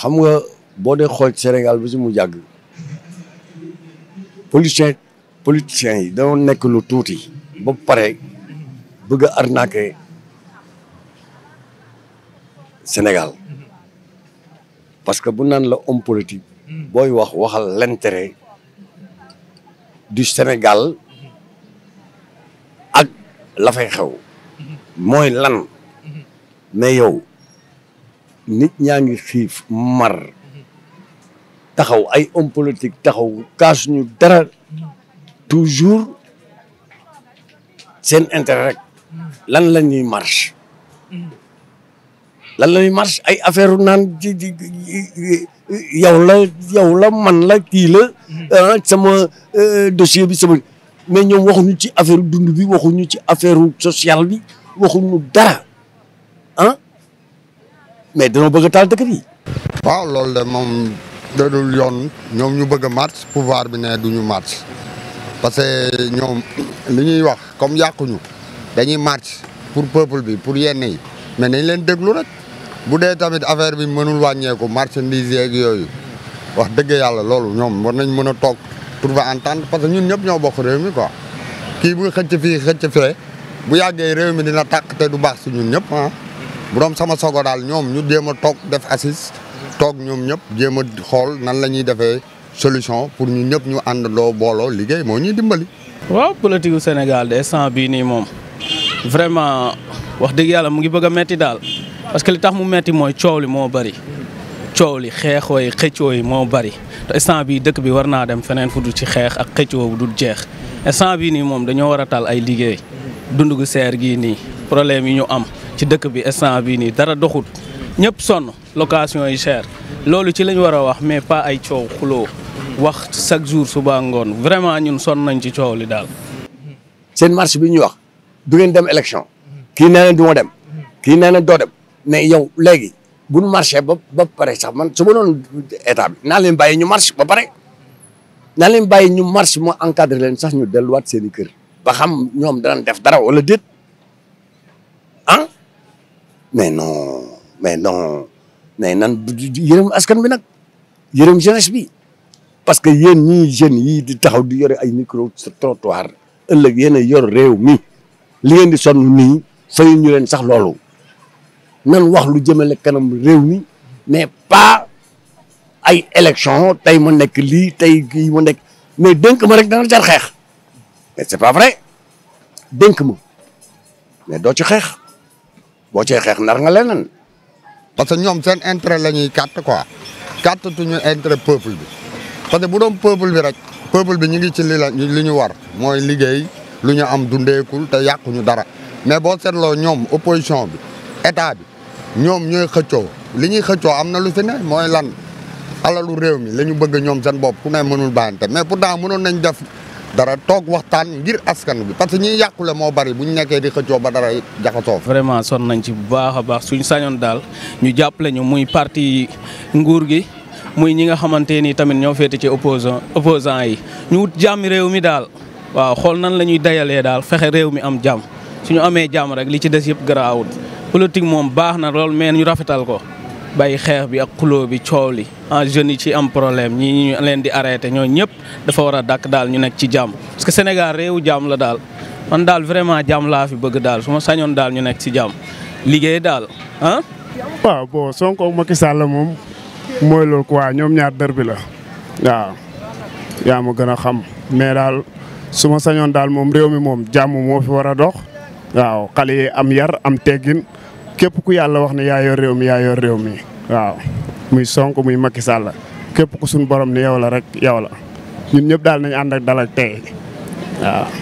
xam nga boo dee xool Sénégal bi si mu jàgg politicien politiciens yi dañoo nekk lu tuuti ba pare bëgg a arnaquer Sénégal parce que bu naan la homme politique booy wax waxal l'intérêt du Sénégal ak la fay xew mooy lan mais yow nit ñaa ngi xiif mar taxaw ay homme politique taxaw kaas ñu dara toujours seen intérêt rek lan la ñuy marche lan la ñuy marche ay affaire naan ci yow la yow la man la kii la sama dossier bi sama mais ñoom waxuñu ci affaire dund bi waxuñu ci affaire sociale bi waxuñu dara ah mais danoo bëgg a taal dëkk bi. waaw loolu de moom dadul yoon ñoom ñu bëgg a marche pouvoir bi ne duñu marche parce que ñoom li ñuy wax comme yàquñu dañuy marche pour peuple bi pour yenn yi mais nañ leen déglu rek bu dee tamit affaire bi mënul wàññeeku marchandise yeeg yooyu wax dëgg yàlla loolu ñoom war nañ mën a toog trouver entente parce que ñun ñëpp ñoo bokk réew mi quoi kii bu xëcc fii xëcc fee bu yàggee réew mi dina tàkk te du baax si ñun ñëpp ah bu doon sama sogo daal ñoom ñu jéem a toog def assise toog ñoom ñëpp jéem a xool nan la ñuy defee solution pour ñu ñëpp ñu àndandoo booloo liggéey moo ñuy dimbali. waaw politique gu Sénégal de instant bii nii moom vraiment wax dëgg yàlla mu ngi bëgg a metti daal parce que li tax mu metti mooy coow li moo bëri coow li xeexoo yi xëccoo yi moo bëri te instant bii dëkk bi war naa dem feneen fu dul ci xeex ak xëccoo bu dul jeex instant bii nii moom dañoo war a tal ay liggéey dund gu seer gii nii problème yi ñu am ci dëkk bi instant bii nii dara doxut ñëpp sonn location yi cher loolu ci lañ war a wax mais pas ay coow xuloo wax chaque jour suba ngoon vraiment ñun sonn nañ ci coow li daal. seen marche bi ñuy wax du ngeen dem élection kii nee na du ma dem kii nee na doo dem mais yow léegi bu ñu marché ba ba pare sax man su ma doon état bi naa leen bàyyi ñu marche ba pare naa leen bàyyi ñu marche moo encadré leen sax ñu delluwaat seen i kër ba xam ñoom danañ def dara wala déet ah mais non mais non mais nan yërëm askan bi nag yërëm jeunesse bi parce que yéen ñii jeunes yii di taxaw di yore ay micro trottoir ëllëg yéen a yor réew mi li ngeen di sonn nii fayu ñu leen sax loolu nan wax lu jëmale kanam réew mi mais pas ay élection tey ma nekk lii tey kii ma nekk mais dénk ma rek dana jar xeex mais c'est pas vrai dénk ma mais doo ci xeex boo cee xeex nar nga leneen parce que ñoom seen intérêt la ñuy carte quoi carte tuñu intérêt peuple bi parce que bu doon peuple bi rek peuple bi ñu ngi ci li la li ñu war mooy liggéey lu ñu am dundeekul te yàquñu dara mais boo seetloo ñoom opposition bi état bi ñoom ñooy xëccoo li ñuy xëccoo am na lu fi ne mooy lan alalu réew mi la ñu bëgg ñoom seen bopp ku ne mënul bàyyante mais pourtant mënoon nañ def dara toog waxtaan ngir askan bi parce que ñiy yàqule moo bari bu ñu nekkee di xëccoo ba dara jaxasoo vraiment sonn nañ ci bu baax a baax suñ sañoon daal ñu jàppale ñu muy parti nguur gi muy ñi nga xamante ni tamit ñoo féete ci opposant opposant yi ñu wut jàmmi réew mi daal waaw xool nan la ñuy dayalee daal fexe réew mi am jàmm suñu amee jàmm rek li ci des yëpp garaawul politique moom baax na lool mais ñu rafetal ko bàyyi xeex bi ak xuloo bi coow li en jeunes yi ci am problème ñi ñu leen di arrêté ñoo ñëpp dafa war a dàkk daal ñu nekk ci jàmm parce que Sénégal réewu jàmm la daal man daal vraiment jàmm laa fi bëgg daal su ma sañoon daal ñu nekk ci jàmm liggéey daal ah. waaw bon Sonko ak Macky Sall moom mooy loolu quoi ñoom ñaar dër bi la waaw yaa ma gën a xam mais daal su ma sañoon daal moom réew mi moom jàmm moo fi war a dox waaw xale yi am yar am teggin képp ku yàlla wax ne yaa yor réew mi yaa yor réew mi waaw muy Sonko muy Macky Sall képp ku suñ borom ni yow la rek yow la ñun ñëpp daal nañ ànd ak dal ak tey waaw.